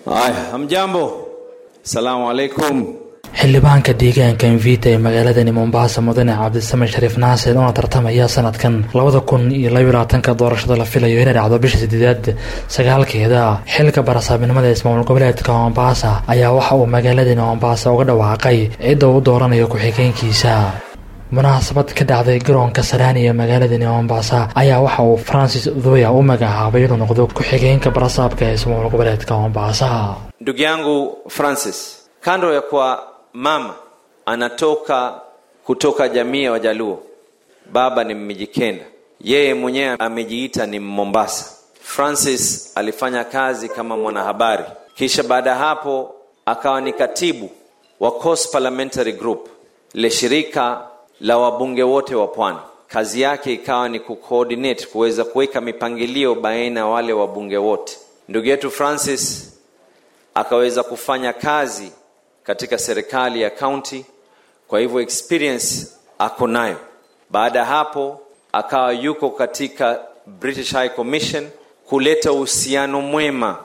Haya, hamjambo. Asalamu alaikum. xildhibaanka deegaanka mvita ee magaaladani mombasa mudane cabdisamen shariif naasir oona tartamaya sanadkan labada kun iyo labylabaatanka doorashada la filayo inay dhacdo bisha sideedaad sagaalkeeda xilka barasaabnimada ismaamul goboleedka mombasa ayaa waxa uu magaaladani mombasa uga dhawaaqay cidda uu dooranayo ku-xigeenkiisa munaasabad ka dhacday garoonka saraani ee magaaladani mombasa ayaa waxa uu francis thoya u magacaabay inuu noqdo ku-xigeenka barasaabka ee ismaamul goboleedka mombasa Ndugu yangu Francis, kando ya kuwa mama anatoka kutoka jamii ya Wajaluo, baba ni Mmijikenda, yeye mwenyewe amejiita ni Mombasa. Francis alifanya kazi kama mwanahabari, kisha baada ya hapo akawa ni katibu wa Coast Parliamentary Group, le shirika la wabunge wote wa pwani. Kazi yake ikawa ni kucoordinate, kuweza kuweka mipangilio baina ya wale wabunge wote. Ndugu yetu Francis akaweza kufanya kazi katika serikali ya county, kwa hivyo experience ako nayo. Baada ya hapo akawa yuko katika British High Commission kuleta uhusiano mwema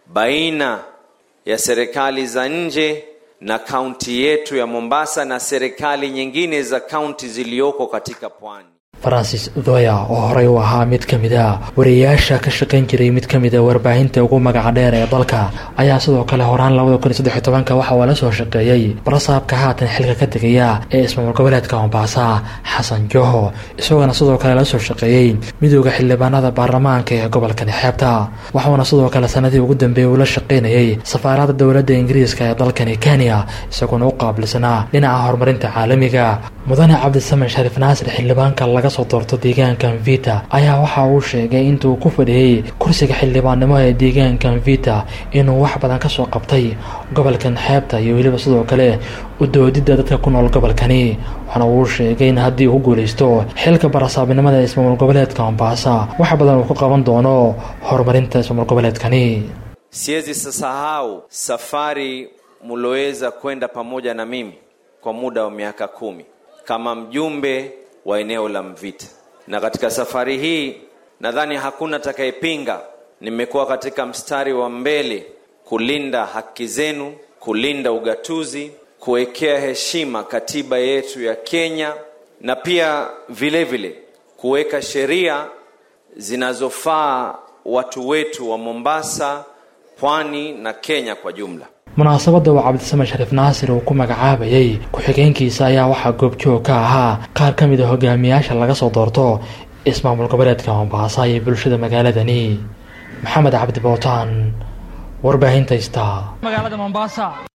baina ya serikali za nje na kaunti yetu ya Mombasa na serikali nyingine za kaunti zilizoko katika pwani. francis thoya oo horey u ahaa mid ka mid a wariyayaasha ka shaqayn jiray mid ka mid a warbaahinta ugu magaca dheer ee dalka ayaa sidoo kale horaan labada kun iyo saddex iyo tobanka waxa uu la soo shaqeeyey barasaabka haatan xilka ka tegaya ee ismaamul goboleedka mombasa xasan joho isagoona sidoo kale la soo shaqeeyey midooda xildhibaanada baarlamaanka ee gobolkani xeebta waxuuna sidoo kale sanadii ugu dambeeyey uu la shaqaynayey safaarada dowladda ingiriiska ee dalkani kenya isagoona u qaabilsanaa dhinaca horumarinta caalamiga mudane cabdisamen shariif naasir xildhibaanka laga soo doorto deegaanka mvita ayaa waxa uu sheegay intuu ku fadhiyey kursiga xildhibaannimo ee deegaanka mvita inuu wax badan kasoo qabtay gobolkan xeebta iyo weliba sidoo kale u doodidda dadka ku nool gobolkani waxaana uu sheegay in haddii uu guulaysto xilka barasaabnimada ee ismaamul goboleedka mombasa wax badan uu ku qaban doono horumarinta ismaamul goboleedkani Siwezi sasahau safari mloweza kwenda pamoja na mimi kwa muda wa miaka kumi kama mjumbe wa eneo la Mvita, na katika safari hii nadhani hakuna atakayepinga, nimekuwa katika mstari wa mbele kulinda haki zenu, kulinda ugatuzi, kuwekea heshima katiba yetu ya Kenya na pia vile vile kuweka sheria zinazofaa watu wetu wa Mombasa, pwani na Kenya kwa jumla. munaasabadda uu cabdisamen shariif naasir uu ku magacaabayey ku-xigeenkiisa ayaa waxaa goobjoog ka ahaa qaar ka mid a hogaamiyaasha laga soo doorto ismaamul goboleedka mombasa iyo bulshada magaaladani maxamed cabdi bootaan warbaahinta ista magaalada mombasa